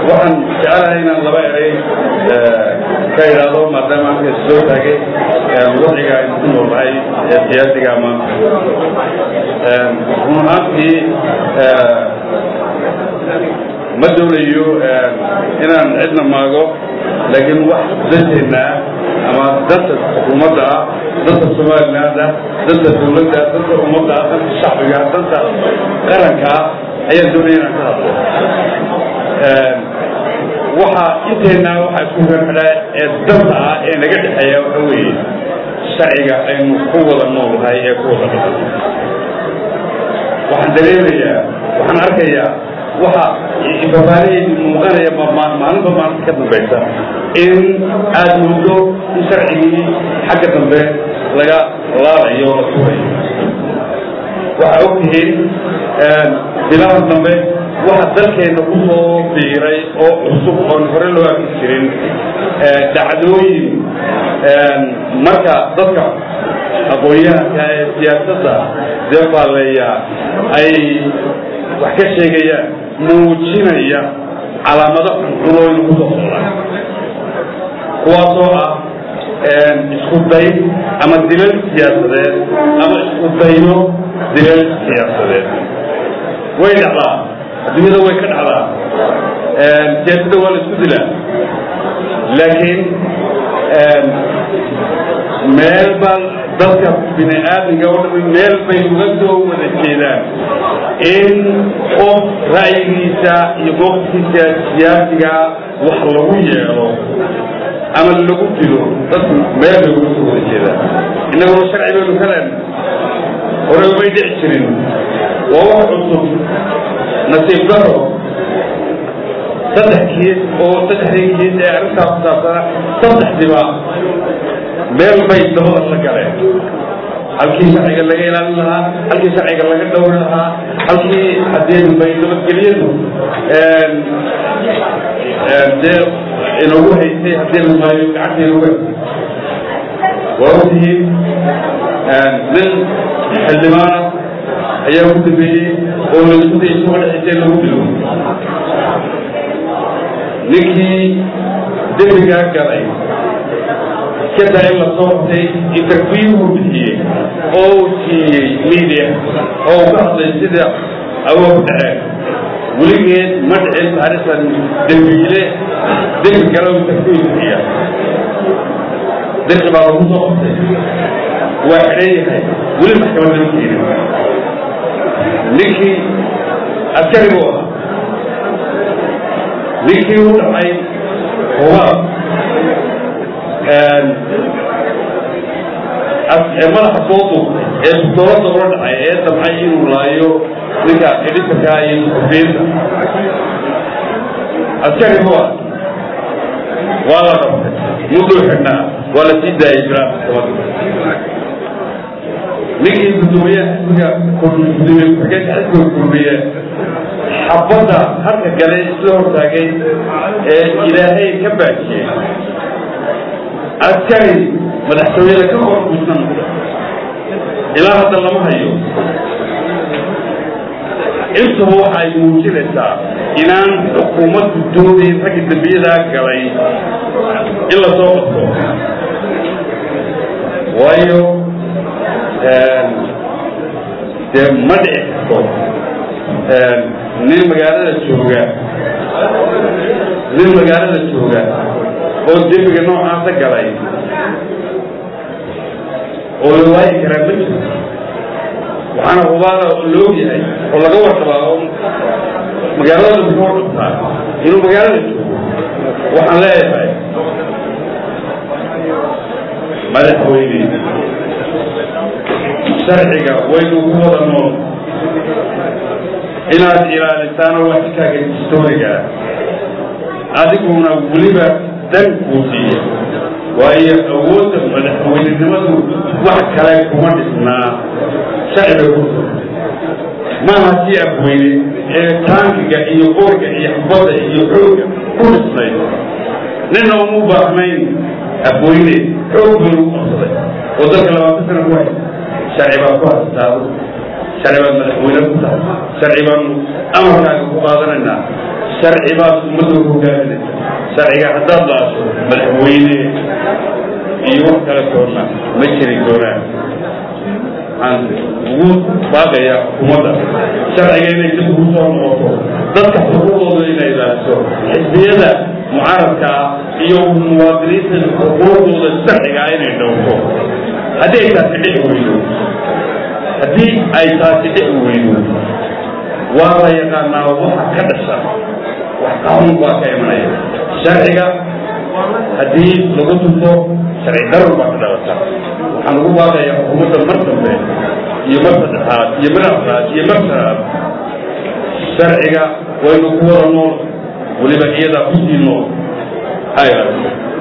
waxaan jecelahay inaan laba eray ka idhaahdo maadaama halka soo taagay wadciga aynu ku noolnahay ee siyaasiga maanta run ahaantii ma doonayo inaan cidna maago laakiin wax danteena ama danta xukuumadda ah danta somaliland ah danta dawladda danta ummadda ah danta shacbiga danta qaranka ah ayaan doonaya inaan ka hadlo waxa inteena waxa isku xidhaa ee danta ah ee naga dhexeeya waxa weeye sharciga aynu ku wada noolnahay ee ku wada dhaqan waxaan dareemayaa waxaan arkayaa waxa ifafaanihaydu muuqanaya maalinba maalinta ka dambaysa in aada moodo in sharcigii xagga dambe laga laalayo o la tuurayo waxaa og tihiin bilaha dambe waxa dalkeena ku soo biiray oo cusub oon hore loo arki jirin dhacdooyin marka dadka aqoon-yahanka ee siyaasadda deefaaleeya ay wax ka sheegayaan muujinaya calaamado xunxunooyin ku soo socdaan kuwaasoo ah isku day ama dilal siyaasadeed ama isku dayno dilal siyaasadeed way dhacdaa adduunyada way ka dhacdaa siyaasadda waa la isku dilaa laakiin meel baa dadka bini aadamka oo dhami meel bay uga soo wada jeedaan in qof ra'yigiisa iyo mowqifkiisa siyaasiga wax lagu yeelo ama lagu dilo dadku meel bay uga soo wada jeedaan innaguna sharci baynu ka leenna hore umay dhici jirin waa wax cusub nasiib daro saddex kiis oo saddexdii kiis ee arrintaa ku saabsana saddexdiba meel bay dabada la galeen halkii sharciga laga ilaalin lahaa halkii sharciga laga dhowri lahaa halkii haddii bay nabadgelyadu dee inagu haysay haddii la maayo gacanta inagu haysay waa ogtihiin nin xildhibaana ayaa ku dambeeyey oo laisku day isuga dhexisay lagu dilo ninkii dembigaa galay iskadaa in la soo hortay interviewuu bixiyey oo uu siiyey media oo uu ka hadlay sida awood ku dhaceen weligeed ma dhicin taariikhdan dembiile dembi gala uu interview bixiya dirqi baa lagu soo hortay waa xidhan yahay weli maxkamad lama keenin ninkii askari buu ahaa ninkii u dhacay hubaab madaxa soo duubtay ee dowladda ula dhacay ee damcay inuu laayo ninka editorka iyo xubiyinta askari buu ah waa la qabtay mudduu xidhnaa waa la sii daayay jiraa maxkamadda ninkii gudoomiyaha xisbiga gudoomiye ku-xigeenka xisbiga kulmiye xabadda halka galay isla hortaagay ee ilaahay ka baajiyey askari madaxtooyada ka hor gudnan ilaa hadda lama hayo intuba waxa ay muujinaysaa inaan xukuumaddu doonayn ragga dembiyadaa galay in la soo qabto waayo dee ma dhici karto nin magaalada jooga nin magaalada jooga oo dembiga noocaasa galay oo la waayi karaa ma jiro waxaana hubaala la og yahay oo laga warqabaa oo magaalada muxuu warqabtaa inuu magaalada joogo waxaan leeyahay madaxweyne sharciga waynu ku wada nool inaad ilaalisaano waxkaaga historiga adiguna weliba dan kuu siiya waayo awoodda madaxweynenimadu wax kale kuma dhisnaa sharciga ku maaha sii afweyne ee taankiga iyo qoorga iyo xubadda iyo xooga ku dhisnay nina uma baahnayn afweyne xoog bay lagu qabsaday oo dalka labaatan sana ku hay sharci baa ku hastaado sharci baad madaxweyne ku tahay sharci baanu amarkaaga ku qaadanaynaa sharci baad ummadda hogaaminaysa sharciga haddaad laaso madaxweyne iyo wax kale toona ma jiri doonaan waxaan ugu baaqayaa xukuumadda sharciga inay dib ugu soo noqoto dadka xuquuqdooda inay ilaaliso xisbiyada mucaaradka ah iyo muwaadiniinta xuquuqdooda sharciga ah inay dhowrto haddii ay taasi dhici weydo haddii ay taasi dhici weydo waa la yaqaanaa waxa ka dhasha wax qaanuun baa ka imanaya sharciga haddii lagu tunto sharci darar baa ka dhalata waxaan ugu baaqayaa xukuumadda mar dambe iyo mar saddexaad iyo mar afraad iyo mar shanaad sharciga waynu ku wada nool weliba iyadaa kusii nool ha ilaaliso